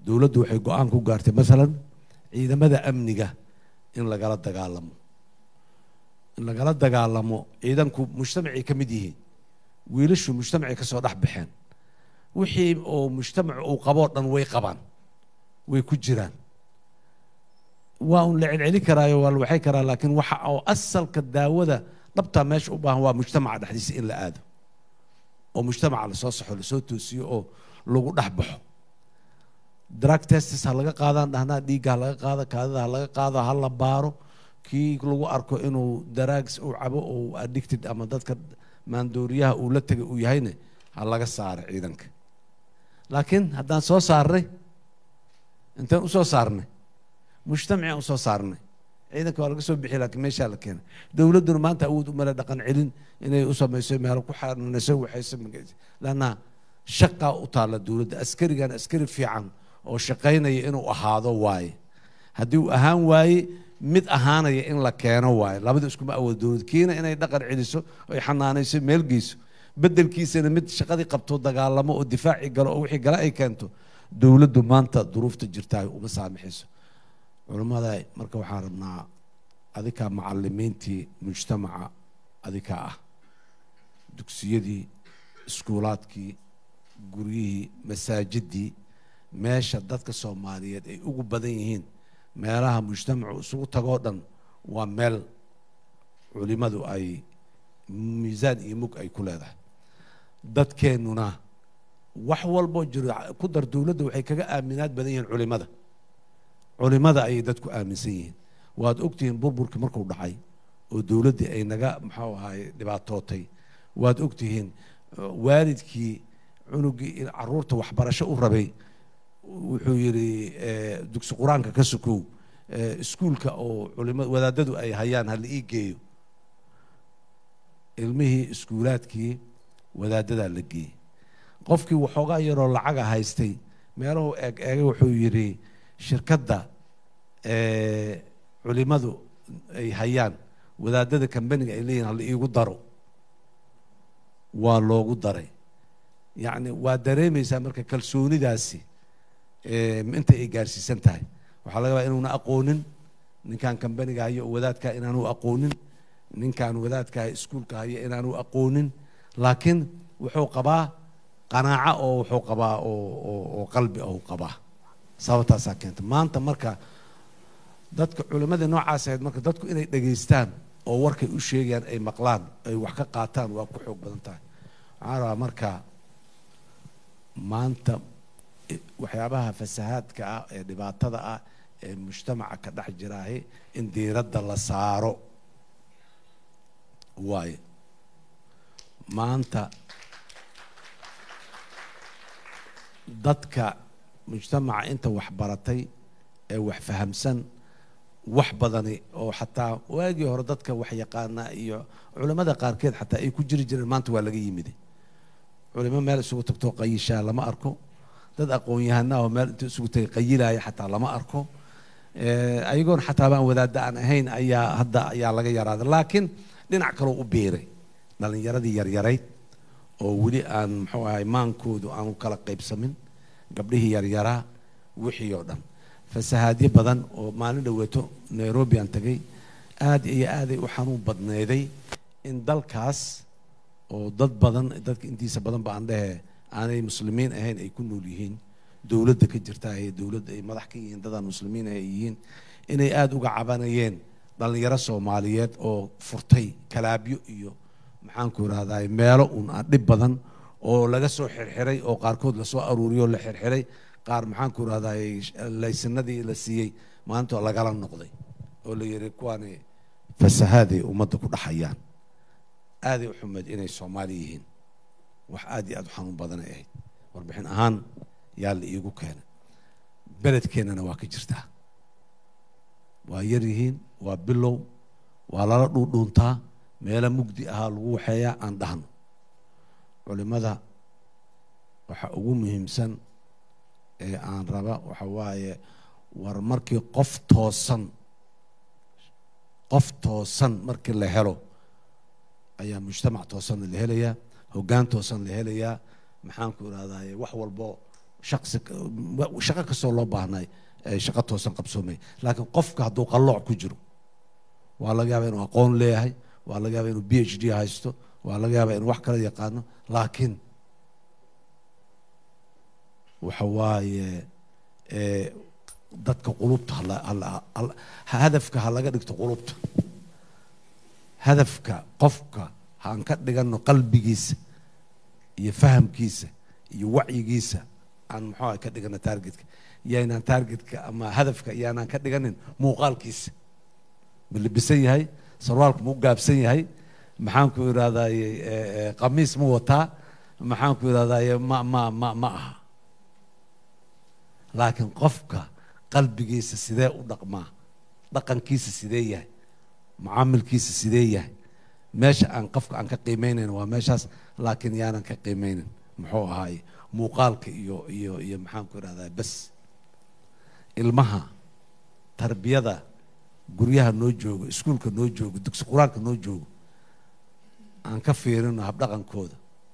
dowladdu waxay go-aan ku gaartay masalan ciidamada amniga in lagala dagaalamo in lagala dagaalamo ciidanku mujtamacay ka mid yihiin wiilashu mujtamacay ka soo dhex baxeen wixii oo mujtamac uu qaboo dhan way qabaan way ku jiraan waa un la celceli karaayo waa la waxay karaa laakiin waxa oo asalka daawada dhabtaa meesha u baahan waa mujtamaca dhexdiisa in la aado oo mujtamaca lasoo saxo lasoo toosiyo oo lagu dhex baxo drug testis ha laga qaadaan dhahnaa dhiigga ha laga qaado kaadida ha laga qaado ha la baaro kii lagu arko inuu daraags uu cabo oo addicted ama dadka maandooriyaha uu la tegay uu yahayna ha laga saaro ciidanka laakiin haddaan soo saarnay intaan usoo saarnay mujtamacaan usoo saarnay ciidanka waa laga soo bixi laakiin meeshaa la keenay dowladduna maanta awood umale dhaqan celin inay u samayso meelo ku xananayso waxayso lanna shaqaa u taalla dowladda askarigan askari fiican oo shaqaynaya inuu ahaado waaye haddii uu ahaan waaye mid ahaanaya in la keeno waaye labada iskuma awood dowlad kiina inay dhaqan celiso oy xanaanayso meel geyso bedelkiisana mid shaqadii qabto dagaalamo oo difaaci galo oo wixii gale ay keento dowladdu maanta duruufta jirtaa uma saamixayso culammada marka waxaan rabnaa adikaa macalimiintii mujtamaca adikaa ah dugsiyadii iskuulaadkii guryihii masaajidii meesha dadka soomaaliyeed ay ugu badan yihiin meelaha mujtamacu isugu tagoo dhan waa meel culimadu ay miisaan iyo mug ay ku leedahay dadkeennuna wax walboo jiro ku dar dowladda waxay kaga aaminaad badan yihiin culimada culimada ayay dadku aaminsan yihiin waad ogtihiin burburkii markuu dhacay oo dowladdii ay naga muxuu ahaay dhibaatootay waad ogtihiin waalidkii cunugii caruurta waxbarasho u rabay wuxuu yidhi dugsi qur-aanka ka sukow iskuulka oo culima wadaadadu ay hayaan hala ii geeyo ilmihii iskuulaadkii wadaadadaa la geeyey qofkii waxoogaa yaroo lacaga haystay meelahu eeg eegay wuxuu yidhi shirkadda culimadu ay hayaan wadaadada kambaniga ay leeyihin hala iigu daro waa loogu daray yacni waa dareemaysaa marka kalsoonidaasi inta ay gaarsiisan tahay waxaa laga yaabaa inuuna aqoonin ninkan kambaniga hayo oo wadaadkaa inaanu aqoonin ninkan wadaadkaa iskuulka hayo inaanu aqoonin laakiin wuxuu qabaa qanaaco oo wuxuu qabaa oo qalbi ou qabaa sababtaasaa keenta maanta marka dadka culimadii noocaas ahayd marka dadku inay dhegaystaan oo warkay u sheegayaan ay maqlaan ay wax ka qaataan waa ku xoog badan tahay waxaan rabaa marka maanta waxyaabaha fasahaadka ah ee dhibaatada ah ee mujtamaca ka dhex jiraahi in diiradda la saaro waayo maanta dadka mujtamaca inta wax baratay ee wax fahamsan wax badani oo xataa waagii hore dadka wax yaqaanaa iyo culimmada qaarkeed xataa ay ku jiri jireen maanta waa laga yimid culimo meel isugu tagtoo qayishaa lama arko dad aqoon-yahanaa oo meel inta isugu tagay qayilaya xataa lama arko ayagoon xataa baan wadaadda aan ahayn ayaa hadda ayaa laga yaraaday laakiin dhinac kaloo u biiray dhalinyaradii yaryarayd oo weli aan muxuu ahay maankoodu aanu kala qaybsamin gabdhihii yaryaraa wixii oo dhan fasahaadyo badan oo maalin dhoweeto nairobi aan tagay aad iyo aaday u xanuun badneeday in dalkaas oo dad badan dadka intiisa badan ba aan dhehe aanay muslimiin ahayn ay ku nool yihiin dowladda ka jirta ee dowladda ay madax ka yihiin dadaan muslimiin ah ay yihiin inay aada uga cabanayeen dhalinyaro soomaaliyeed oo furtay kalaabyo iyo maxaanku irahday meelo un aan dhib badan oo laga soo xirxiray oo qaarkood lasoo aruuriyo la xirxiray qaar maxaanku irahday laysanadii la siiyey maanta lagala noqday oo la yidhi kuwaani fasahaaday ummadda ku dhaxayaan aaday u xumeed inay soomaali yihiin wax aad iyo aad u xanuun badanay ahayd warbixin ahaan yaa la iigu keenay beledkeennana waa ka jirtaa waa yar yihiin waa bilow waa lala dhuundhuuntaa meelo mugdi ahaa lagu waxeeyaa aan dhahno culimada waxa ugu muhiimsan ee aan raba waxa waaye war markii qof toosan qof toosan markii la helo ayaa mujtamac toosanna la helayaa hoggaan toosan la helayaa maxaanku irahdaye wax walbo shaqsi shaqo kastoo loo baahnay ee shaqo toosan qabsoomay laakiin qofka hadduu qallooc ku jiro waa laga yaabaa inuu aqoon leeyahay waa laga yaabaa inuu b h d haysto waa laga yaabaa inuu wax kala yaqaano laakiin waxa waaye ee, dadka qulubta hala- hala- hala- hadafka ha laga dhigto qulubta hadafka qofka haan ka dhigano qalbigiisa iyo fahamkiisa iyo wacyigiisa aan muxuu ahay ka dhigano targetka yaynaan targetka ama hadafka yaanaan ka dhiganin muuqaalkiisa ma libisan yahay sarwaalku ma u gaabsan yahay maxaan ku idhahdaye qamiis ma wataa maxaan ku idhahdaye ma ma ma ma aha laakiin qofka qalbigiisa sidee u dhaqmaa dhaqankiisa sidee yahay mucaamilkiisa sidee yahay meesha aan qofka aan ka qiimeynayn waa meeshaas laakiin yaanan ka qiimeynin muxuu ahaaye muuqaalka iyo iyo iyo maxaan ku idhahdaa bas ilmaha tarbiyada guryaha noo joogo iskuulka noo joogo dugsi qur-aanka noo joogo aan ka fiirino habdhaqankooda